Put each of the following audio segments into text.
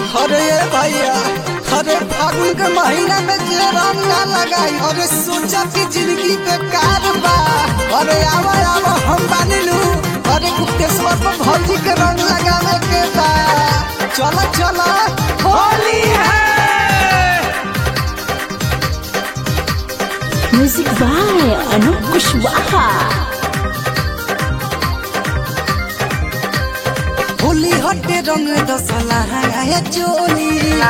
अरे ये भैया अरे फागुन के महीना में जे रंग ना लगाई अरे सोचा कि जिंदगी बेकार बा अरे आवा आवा हम बानी लू अरे गुप्तेश्वर पर भौजी के रंग लगावे के बा चलो चलो होली है म्यूजिक बाय अनूप कुशवाहा होली हटे रंग दसला है चोली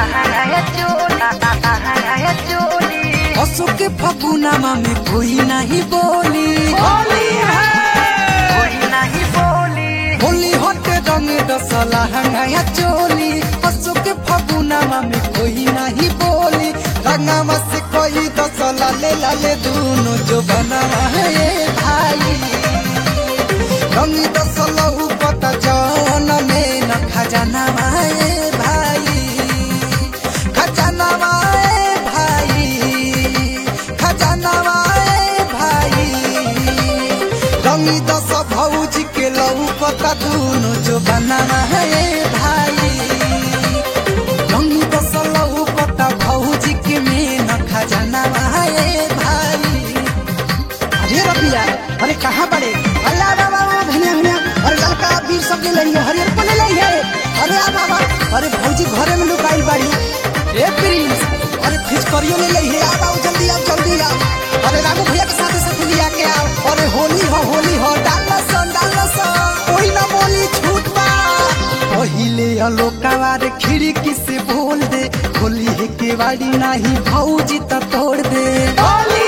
असो के फगुनामा में कोई नहीं बोली होली है होली हटे रंग दसला है चोली असो के फगुनामा में कोई नहीं बोली रंगामा से कोई दसला ले ला ले दोनों जो बनावा है ये भाई रंग दसला पता जौन में न खजाना माए भाई खजाना माए भाई खजाना माए भाई रंगी दस भौजी के लऊ पता दोनों जो बनाना है भाई रंगी दस लऊ पता भौजी के में न खजाना माए भाई अरे रबिया अरे कहाँ बड़े अरे आ बाबा बाबा धनिया धनिया अरे लड़का वीर सब ले लही हरियर को ले लही है अरे आ बाबा अरे भौजी घरे में लुकाई बाड़ी ए प्रिंस अरे फिचकरियो ले लही है आ बाबू जल्दी आओ जल्दी आओ अरे रामू भैया के साथ साथ लिया के आओ अरे होली हो होली हो डालना सन डालना सन कोई ना बोली छूट बा पहिले अलोकावा रे खिड़की से बोल दे होली है के वाड़ी नाही भौजी त तोड़ दे होली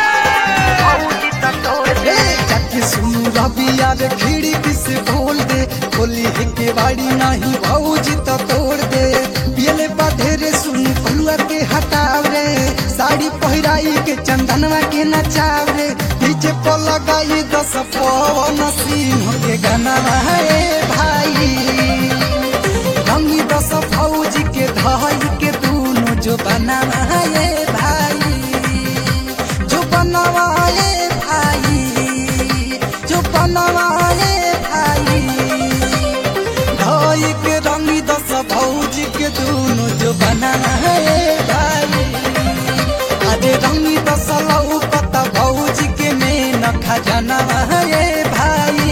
है जाके सुनू रबिया रे खिड़की से बोल दे होली है के वाड़ी नहीं भौजी तो तोड़ दे पियले बाधेरे सुन फलुआ के हटाव रे साड़ी पहिराई के चंदनवा के नचाव रे डीजे पर लगाई दस पवन सिंह के गाना है भाई रंगी दस फौजी के धाई के दोनों जो बनावा है भाई जो बनवाए भाई जो बनवाए भाई धाई के रंगी दस भौजी के दोनों जो बनाना है भाई अरे रंगी दस लऊ पता भौजी के में न खजाना है भाई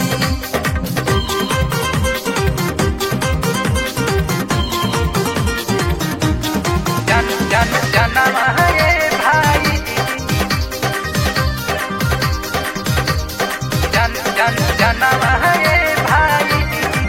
जन जन जनम है भाई जन जन जनम है भाई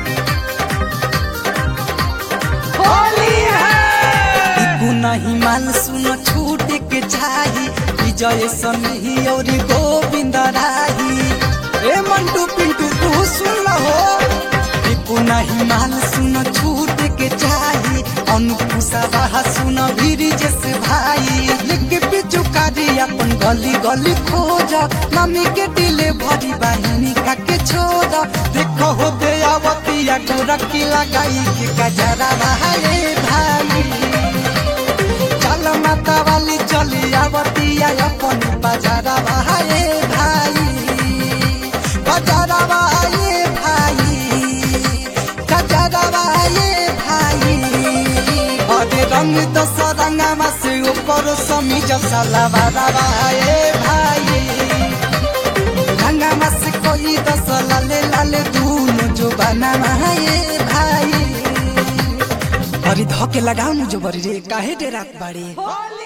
होली है नहीं मान सुन छूट के चाही विजय सनही और गोविंद राही ए मंटू पिंटू तू सुन हो टिपू नहीं मान सुन छूट के चाही अनुपुसा रहा सुन वीर जैसे भाई लिख पिचु कारी अपन गली गली खोज मम्मी के दिले भरी बहिनी का के छोड़ देखो हो दे आवतिया गोरखी लगाई के गजरा भाई भाई चल माता वाली चली आवतिया अपन बाजारा भाई भाई बाजारा भाई भाई बाजारा भाई भाई अरे रंग दस रंगमा से ऊपर समी जसा लवारा भाई भाई रंगमा से कोई दस लाले लाले दोनों जो बना है भाई अरे धके लगाऊ जो बरी रे काहे डेरात बाड़ी